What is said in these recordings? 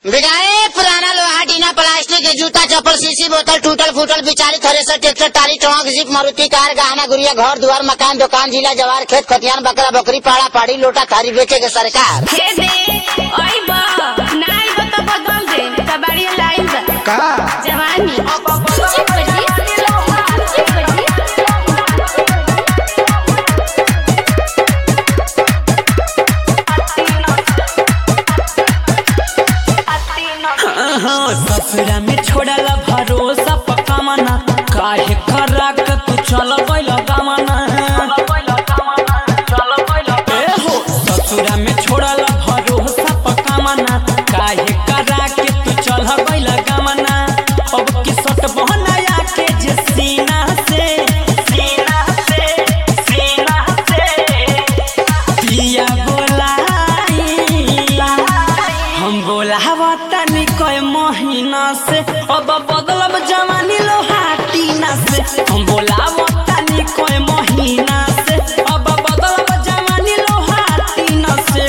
बिगाए पुराना लोहा टीना प्लास्टिक के जूता चप्पल शीशी बोतल टूटल फूटल बिचारी thresher tractor trolley trunk jeep Maruti car गहना गुड़िया घर दुआर मकान दुकान जिला जवार खेत खतियान बकरा बकरी पाड़ा पाड़ी लोटा थारी बेचे के सरकार हे दे ओइ बा ना आइब त बदल दे कबाड़ी लाइन बा का जवानी सूची पड़ी सूची पड़ी ससुरा में छोड़ला भरोसा पक्का मना काहे करा के तू चल गइल गमना ए हो ससुरा में छोड़ला भरोसा पक्का मना काहे करा के तू चल गइल गमना अब की सट बहनाया के जे सीना से सीना से सीना से पिया बोलाई हम बोलावा तनी कोई महीना से अब बदलब जवानी लोहाटीना से हम बोलावा तनी कोई महीना से अब बदलब जवानी लोहाटीना से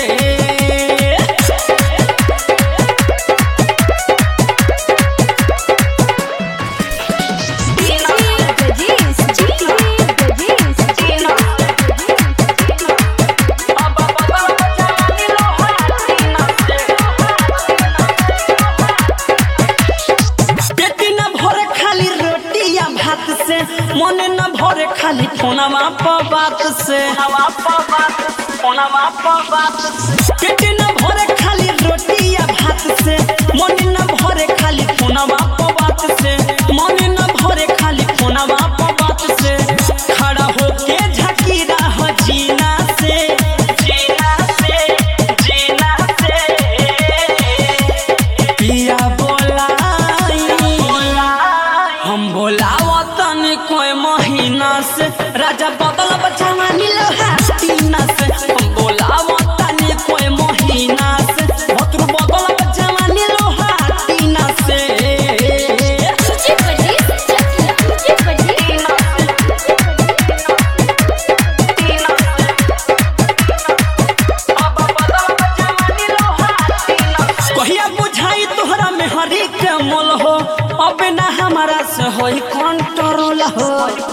अब बदलब जवानी लोहाटीना से पेट न भरे खाली रोटी या भात से मन न भरे खाली फोनवा पर बात से पेट न भरे खाली रोटी या भात से मन न भरे खाली फोनवा पर बात से मन न भरे खाली फोनवा पर बात से खड़ा होके झकी रह जीना से जीना से जीना से पिया बोलाई हम बोलावा तनी कोई महीना से राजा बदल बचावानी लोहाटीना से हम बोलावा तनी कोई महीना से भतरू बदल बचावानी लोहाटीना से सूची पड़ी सूची पड़ी कहिया बुझाई तोहरा में हरी के मोल हो अब ना हमारा से होई कंट्रोल हो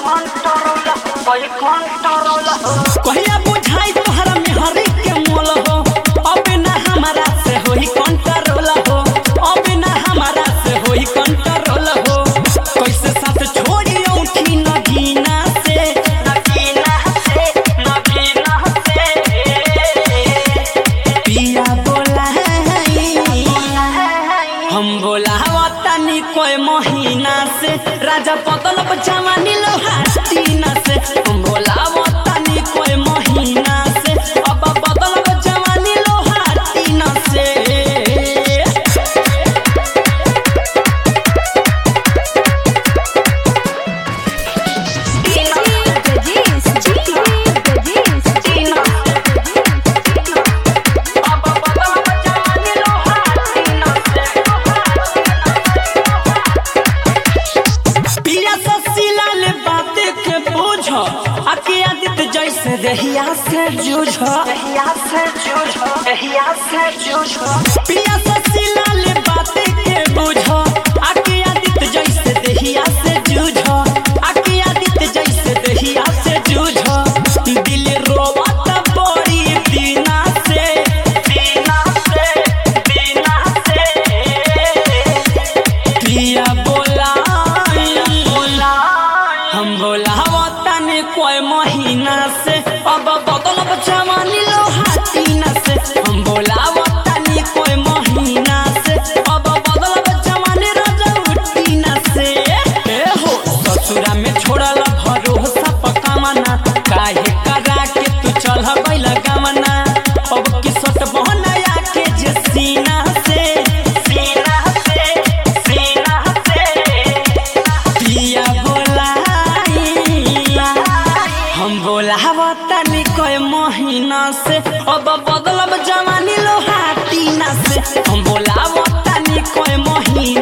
कहिया बुझाई तोहरा में हरी के मोल हो अब ना हमारा से होई कंट्रोल हो अब ना हमारा से होई कंट्रोल हो कैसे साथ छोड़ी उठी नगीना से नगीना से नगीना से पिया बोलाई हम बोलावा तनी कोई महीना से राजा पतल जवानी लोहाटीना से हम बोलावा तनी कोई महीना से अब बदल जवानी लोहाटीना से पिया ससीला ले बाते के बोझ आके आदित जैसे दहिया से जूझ दहिया से जूझ दहिया से जूझ पिया ससीला ले बाते के बोझ आके आदित जैसे दहिया से जूझ आके आदित जैसे दहिया से जूझ दिल रोवत बड़ी दीना से दीना से दीना से पिया बोलाई हम बोलावा तनी कोई महीना से अब बदलब जवानी लोहाटीना से हम बोलावा तनी कोई महीना से अब बदलब जवानी रजौटीना से ए हो ससुरा में छोड़ला भरोसा पक्का मना काहे करा के तू चल गइल गमना अब की सट बहनाया के जे सीना से सीना से सीना से पिया बोलाई हम बोलावा तनी कोई महीना से अब बदलब जवानी लोहाटीना से हम बोलावा तनी कोई महीना